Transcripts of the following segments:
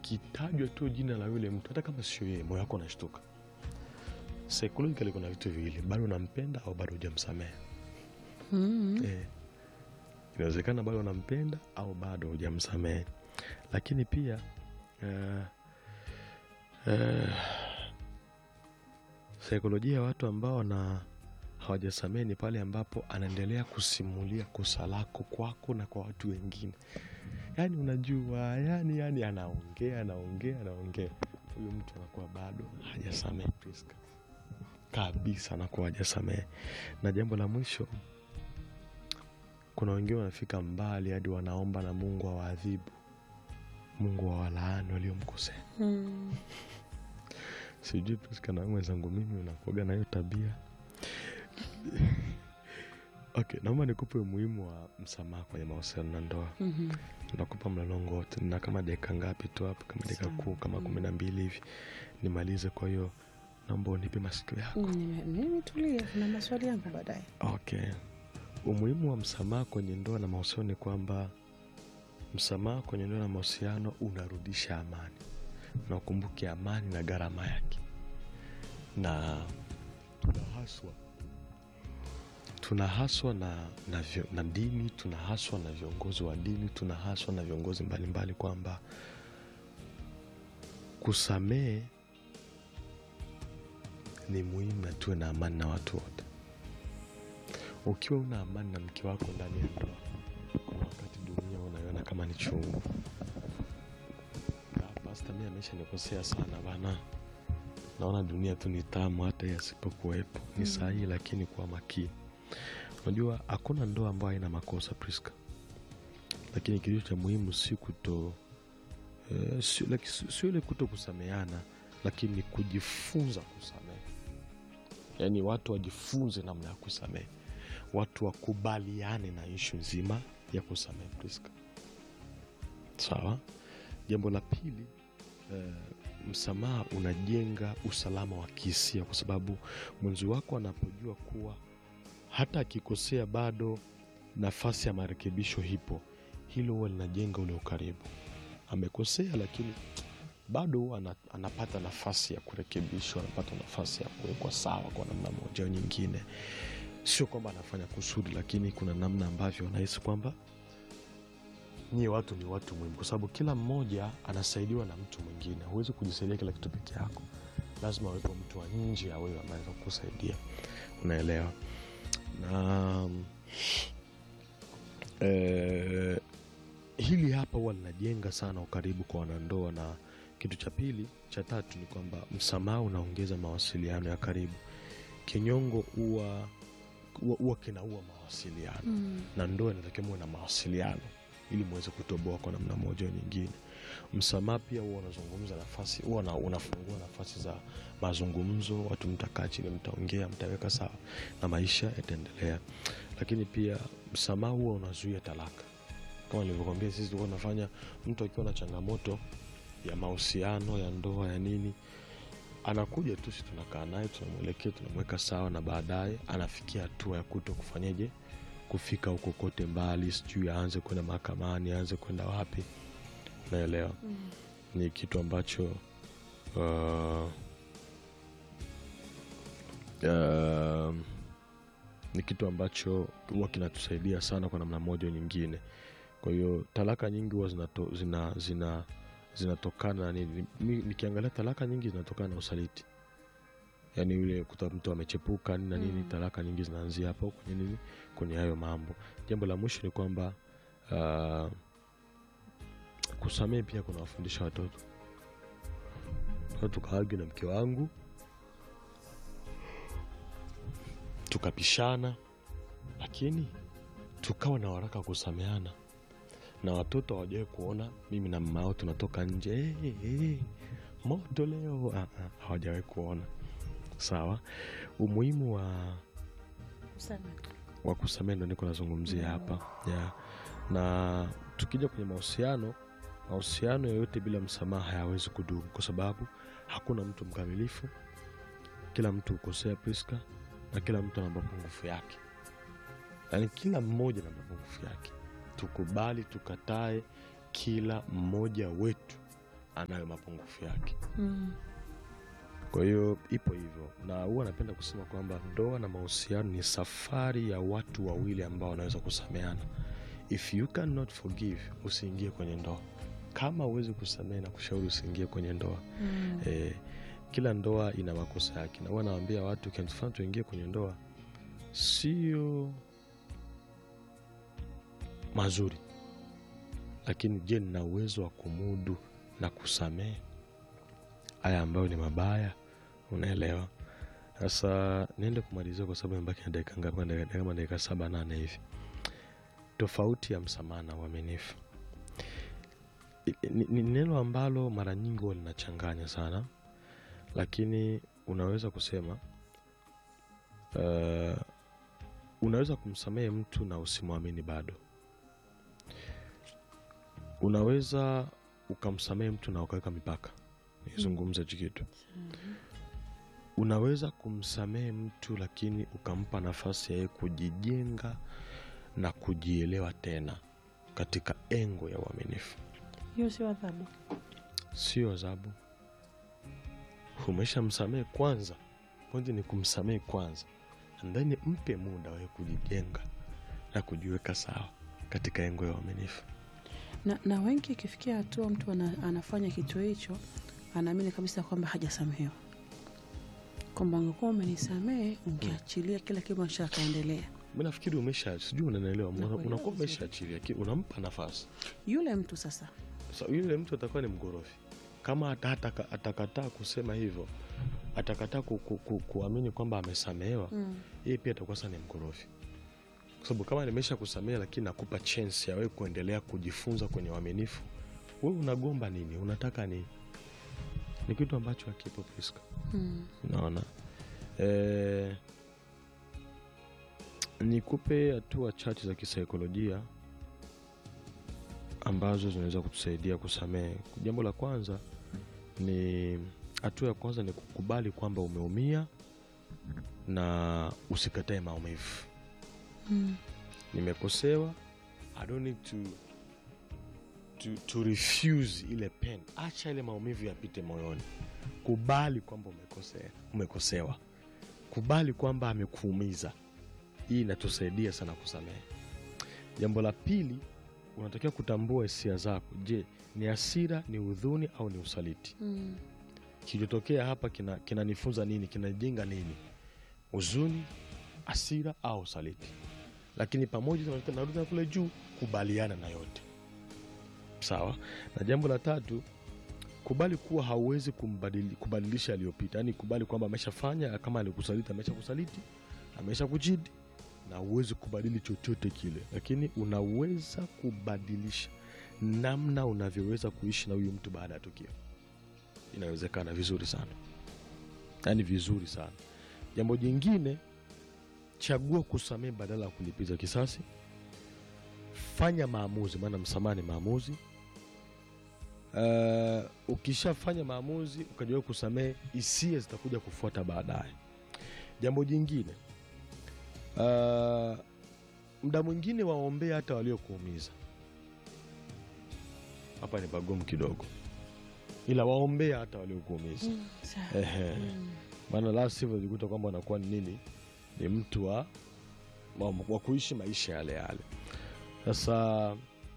likitajwa tu jina la yule mtu hata kama sio yeye moyo wako unashtuka psychologically kuna vitu viwili bado unampenda au bado hujamsamehe Mm. eh, inawezekana bado unampenda au bado hujamsamehe lakini pia eh, eh, saikolojia ya watu ambao wana hawajasamehe ni pale ambapo anaendelea kusimulia kosa lako kwako na kwa watu wengine yaani unajua yani yani anaongea anaongea anaongea huyu mtu anakuwa bado hajasamehe Priska. kabisa anakuwa hajasamehe na jambo la mwisho kuna wengine wanafika mbali hadi wanaomba na mungu awaadhibu mungu awalaani waliomkosea Mm. sijui Priska na wewe mwenzangu mimi unakuaga na hiyo tabia okay naomba nikupe umuhimu wa msamaha kwenye mahusiano na ndoa Mhm. nakupa mlolongo wote na kama dakika ngapi tu hapo kama dakika Sawa. kuu kama Mm. kumi na mbili hivi nimalize kwa hiyo naomba unipe masikio yako Mm, nime- Nimetulia, kuna maswali yangu baadaye. okay umuhimu wa msamaha kwenye ndoa na mahusiano ni kwamba msamaha kwenye ndoa na mahusiano unarudisha amani na ukumbuke amani na gharama yake na tunahaswa tunahaswa na, na, vyo- na dini tunahaswa na viongozi wa dini tunahaswa na viongozi mbalimbali kwamba kusamehe ni muhimu na tuwe na amani na watu wote ukiwa una amani na mke wako ndani ya ndoa kuna wakati dunia unaiona kama ni chungu Ah, pasta mi amesha nikosea sana bana naona dunia tu ni tamu hata yeye asipokuwepo ni Mm. sahihi lakini kwa makini unajua hakuna ndoa ambayo haina makosa priska lakini kilicho cha muhimu si kuto eh, sio like, sio- sio ile kuto kusameana lakini ni kujifunza kusamehe yaani watu wajifunze namna ya kusamehe watu wakubaliane na ishu nzima ya kusamehe priska sawa jambo la pili eh, msamaha unajenga usalama wa kihisia kwa sababu mwenzi wako anapojua kuwa hata akikosea bado nafasi ya marekebisho hipo hilo huwa linajenga ule ukaribu amekosea lakini bado huwa ana- anapata nafasi ya kurekebishwa anapata nafasi ya kuwekwa sawa kwa namna moja au nyingine sio kwamba anafanya kusudi lakini kuna namna ambavyo anahisi kwamba nyie watu ni watu muhimu kwa sababu kila mmoja anasaidiwa na mtu mwingine huwezi kujisaidia kila kitu peke yako lazima awepo mtu wa nje awewe anaweza kukusaidia unaelewa na eh, hili hapa huwa linajenga sana ukaribu kwa wanandoa na kitu cha pili cha tatu ni kwamba msamaha unaongeza mawasiliano ya karibu kinyongo huwa huwa- huwa kinaua mawasiliano Mm. na ndoa inatakiwa muwe na mawasiliano ili muweze kutoboa kwa namna moja au nyingine msamaha pia huwa unazungumza nafasi huwa una- unafungua nafasi za mazungumzo watu mtakaa chini mtaongea mtaweka sawa na maisha yataendelea lakini pia msamaha huwa unazuia talaka kama nilivyokwambia sisi tulikuwa tunafanya mtu akiwa na changamoto ya mahusiano ya ndoa ya nini anakuja tu si tunakaa naye tunamwelekea tunamweka sawa na baadaye anafikia hatua ya kuto kufanyeje kufika huko kote mbali sijui aanze kwenda mahakamani aanze kwenda wapi naelewa Mm. ni kitu ambacho uh, uh, ni kitu ambacho huwa kinatusaidia sana kwa namna moja au nyingine kwa hiyo talaka nyingi huwa zinato, zina, zina, zinatokana na nini Mi- nikiangalia talaka nyingi zinatokana na usaliti yaani yule kuta mtu amechepuka nini na nini Mm. talaka nyingi zinaanzia hapo kwenye nini kwenye hayo mambo jambo la mwisho ni kwamba uh, kusamehe pia kunawafundisha watoto Kwa tukaagi na mke wangu tukapishana lakini tukawa na waraka wa kusameana na watoto hawajawai kuona mimi na mama yao tunatoka nje hey, hey, moto leo Ah, ah, hawajawai kuona sawa umuhimu wa Sana. wa kusamehe ndo niko nazungumzia Mm. hapa yeah. na tukija kwenye mahusiano mahusiano yoyote bila msamaha hayawezi kudumu kwa sababu hakuna mtu mkamilifu kila mtu hukosea priska na kila mtu ana mapungufu yake yaani kila mmoja na mapungufu yake tukubali tukatae kila mmoja wetu anayo mapungufu yake Mm. kwa hiyo ipo hivyo na huwa napenda kusema kwamba ndoa na mahusiano ni safari ya watu wawili ambao wanaweza kusameana if you cannot forgive usiingie kwenye ndoa kama huwezi kusamehe na kushauri usiingie kwenye ndoa Mm. eh, kila ndoa ina makosa yake na huwa nawambia watu kinatufanya tuingie kwenye ndoa sio mazuri lakini je nina uwezo wa kumudu na kusamehe haya ambayo ni mabaya unaelewa sasa niende kumalizia kwa sababu imebaki na dakika ngapi Kama dakika- kama dakika saba nane hivi tofauti ya msamaha na uaminifu I- ni, ni neno ambalo mara nyingi huwa linachanganya sana lakini unaweza kusema uh, unaweza kumsamehe mtu na usimwamini bado unaweza ukamsamehe mtu na ukaweka mipaka nizungumze hichi kitu unaweza kumsamehe mtu lakini ukampa nafasi ya yeye kujijenga na kujielewa tena katika engo ya uaminifu hiyo sio adhabu sio adhabu umeshamsamehe kwanza pointi ni kumsamehe kwanza and then mpe muda wawe kujijenga na kujiweka sawa katika engo ya uaminifu na, na wengi ikifikia hatua mtu ana, anafanya kitu hicho anaamini kabisa kwamba hajasamehewa kwamba ungekuwa umenisamehe ungeachilia kila kitu maisha akaendelea mi nafikiri umesha sijui unanaelewa una- Nakuelewa unakuwa vizuri. umeshaachilia ki- unampa nafasi yule mtu sasa Sa, yule mtu atakuwa ni mgorofi kama ata- ataka- atakataa kusema hivyo atakataa ku, ku, ku, kuamini kwamba amesamehewa mm. yeye pia atakuwa sasa ni mkorofi kwa sababu kama nimesha kusamehe lakini nakupa chance ya wewe kuendelea kujifunza kwenye uaminifu wewe unagomba nini unataka nini ni kitu ambacho hakipo Priska Mm. naona e, nikupe hatua chache za kisaikolojia ambazo zinaweza kutusaidia kusamehe jambo la kwanza ni hatua ya kwanza ni kukubali kwamba umeumia na usikatae maumivu Mm. nimekosewa i don't need to, to, to refuse ile pen acha ile maumivu yapite moyoni kubali kwamba umekosea umekosewa kubali kwamba amekuumiza hii inatusaidia sana kusamehe jambo la pili unatakiwa kutambua hisia zako je ni hasira ni udhuni au ni usaliti Mm. kilichotokea hapa kinanifunza kina kinanifunza nini kinajenga nini huzuni hasira au saliti lakini pamoja na- narudi na kule juu kubaliana na yote sawa na jambo la tatu kubali kuwa hauwezi kumbadili, kubadilisha aliyopita yaani kubali kwamba ameshafanya kama alikusaliti amesha kusaliti amesha kuchidi na huwezi kubadili chochote kile lakini unaweza kubadilisha namna unavyoweza kuishi na huyu mtu baada ya tukio inawezekana vizuri sana yaani vizuri sana jambo jingine chagua kusamehe badala ya kulipiza kisasi fanya maamuzi maana msamaha ni maamuzi uh, ukishafanya maamuzi ukajua kusamehe hisia zitakuja kufuata baadaye jambo jingine uh, mda mwingine waombea hata waliokuumiza hapa ni pagumu kidogo ila waombea hata waliokuumiza Mm. Sawa. Ehe. Mm. maana la sivyo jikuta kwamba anakuwa ni nini ni mtu wa, wa, wa kuishi maisha yale yale sasa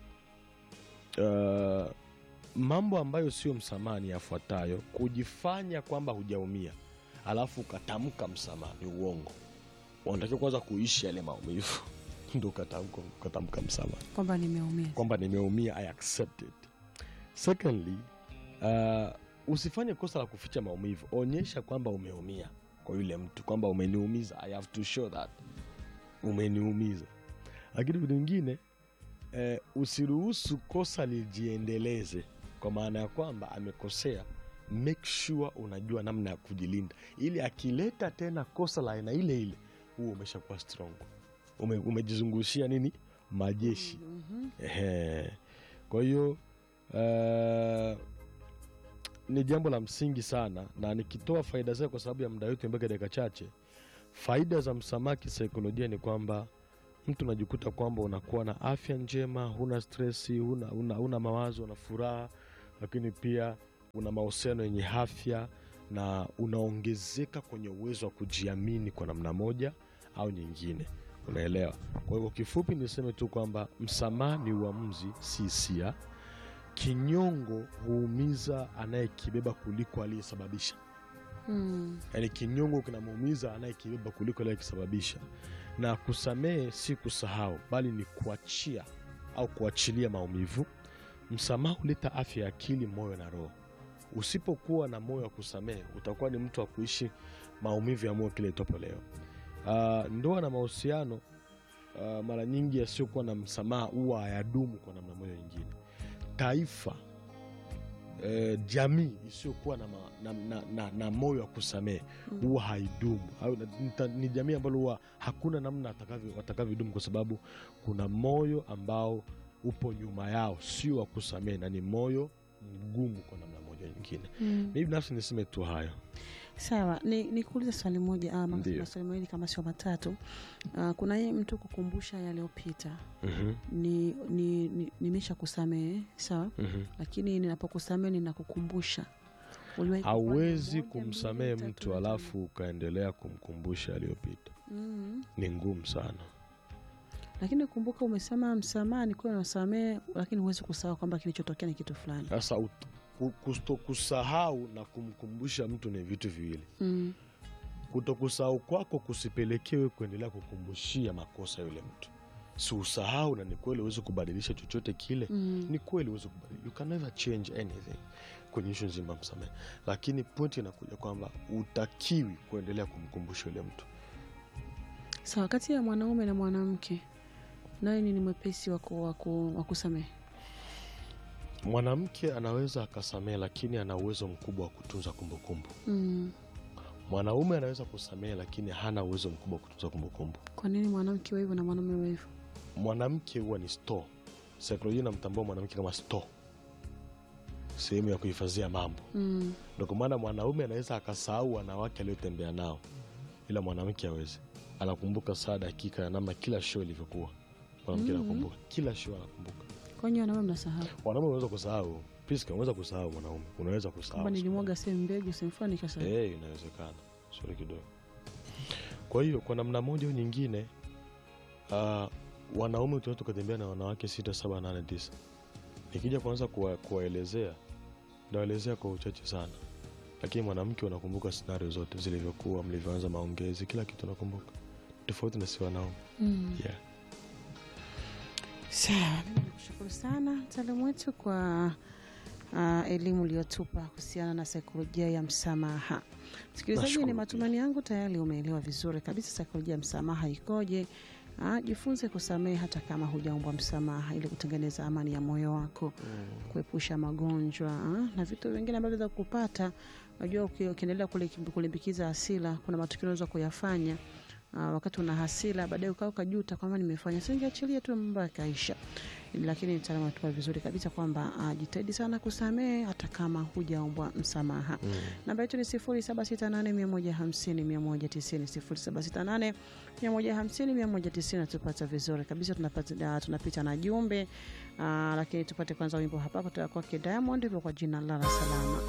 uh, mambo ambayo sio msamaha ni yafuatayo kujifanya kwamba hujaumia alafu ukatamka msamaha ni uongo unatakiwa kwanza kuishi yale maumivu ndo ukatamka ukatamka msamaha kwamba nimeumia kwamba nimeumia i accept it secondly uh, usifanye kosa la kuficha maumivu onyesha kwamba umeumia kwa yule mtu kwamba umeniumiza i have to show that umeniumiza lakini vitu vingine eh, usiruhusu kosa lijiendeleze kwa maana ya kwamba amekosea make sure unajua namna ya kujilinda ili akileta tena kosa la aina ile ile huo umeshakuwa strong Ume, umejizungushia nini majeshi Mhm. Ehe. kwa hiyo uh, ni jambo la msingi sana na nikitoa faida zake kwa sababu ya muda wetu mpaka dakika chache faida za msamaha kisaikolojia ni kwamba mtu unajikuta kwamba unakuwa na afya njema huna stresi huna, huna, huna mawazo na furaha lakini pia una mahusiano yenye afya na unaongezeka kwenye uwezo wa kujiamini kwa namna moja au nyingine unaelewa kwa hivyo kifupi niseme tu kwamba msamaha ni uamuzi si hisia kinyongo huumiza anayekibeba kuliko aliyesababisha Mm. yaani kinyongo kinamuumiza anayekibeba kuliko aliyekisababisha na kusamehe si kusahau bali ni kuachia au kuachilia maumivu msamaha huleta afya ya akili moyo na roho usipokuwa na moyo wa kusamehe utakuwa ni mtu wa kuishi maumivu ya moyo kile itopo leo uh, ndoa na mahusiano uh, mara nyingi yasiyokuwa na msamaha huwa hayadumu kwa namna moja nyingine taifa eh, jamii isiyokuwa na, ma- na, na, na, na moyo wa kusamehe Mm. huwa haidumu au na- nita- ni jamii ambalo huwa hakuna namna watakavyo- watakavyodumu kwa sababu kuna moyo ambao upo nyuma yao sio wa kusamehe na ni moyo mgumu kwa namna moja nyingine Mm. mi binafsi niseme tu hayo sawa ni nikuulize swali moja ama Ndiyo. maswali mawili kama sio matatu uh, kuna hii mtu kukumbusha yaliyopita Mhm, ni, ni, ni, nimesha kusamehe sawa mhm. lakini ninapokusamehe ninakukumbusha Uliwahi kufanya hauwezi moja, mbili, kumsamehe tatu, mtu nne, alafu ukaendelea kumkumbusha aliyopita tano. Mm. ni ngumu sana lakini kumbuka umesema msamaha ni kuwa nasamehe lakini huwezi kusahau kwamba kilichotokea ni kitu fulani sasa ut- ku- kusto kusahau na kumkumbusha mtu ni vitu viwili mm. kutokusahau kwako kusipelekewe kuendelea kukumbushia makosa yule mtu si usahau na ni kweli huwezi kubadilisha chochote kile Mm. ni kweli huwezi kubadilisha you can never change anything kwenye ishu nzima msamehe lakini pointi inakuja kwamba utakiwi kuendelea kumkumbusha yule mtu sawa kati ya mwanaume na mwanamke naye ni mwepesi wa ku- wa ku- wa kusamehe mwanamke anaweza akasamehe lakini ana uwezo mkubwa wa kutunza kumbukumbu mm. mwanaume anaweza kusamehe lakini hana uwezo mkubwa wa kutunza kumbukumbu kwa nini mwanamke wa hivyo na mwanaume wa hivyo mwanamke huwa ni store saikolojia inamtambua mwanamke kama store sehemu ya kuhifadhia mambo mm. ndo kwa maana mwanaume anaweza akasahau wanawake aliotembea nao ila mwanamke awezi anakumbuka saa dakika na namna kila show ilivyokuwa mwanamke Mhm. anakumbuka kila show anakumbuka kwani wanaume mnasahau wanaume unaweza kusahau Priska, unaweza kusahau mwanaume unaweza kusahau kwamba nilimwaga sehemu mbegu sehemu fulani nikasahau Eh, inawezekana sori kidogo kwa hiyo kwa namna moja au nyingine uh, wanaume tunaweza tukatembea na wanawake sita saba nane tisa nikija kuanza kuwa- kuwaelezea nawaelezea kwa uchache sana lakini mwanamke unakumbuka scenario zote zilivyokuwa mlivyoanza maongezi kila kitu unakumbuka tofauti na si wanaume mm. yeah. sawa mimi nikushukuru sana mtaalamu wetu kwa uh, elimu uliyotupa kuhusiana na saikolojia ya msamaha msikilizaji Nashukuru ni pia. matumaini yangu tayari umeelewa vizuri kabisa saikolojia ya msamaha ikoje Ah, jifunze kusamehe hata kama hujaombwa msamaha ili kutengeneza amani ya moyo wako kuepusha magonjwa ah, na vitu vingine ambavyo vya kupata unajua uki- ukiendelea kule- kulimbikiza hasira kuna matukio unaweza kuyafanya uh, wakati una hasira baadaye ukaa ukajuta kwamba nimefanya singeachilia tu mambo yakaisha lakini mtaalamu anatupa vizuri kabisa kwamba uh, jitahidi sana kusamehe hata kama hujaombwa msamaha Mm. namba yetu ni 0768150190 0768150190 tupata vizuri kabisa tunapata, uh, tunapita na jumbe uh, lakini tupate kwanza wimbo hapa kutoka kwake diamond hivyo kwa jina lala salama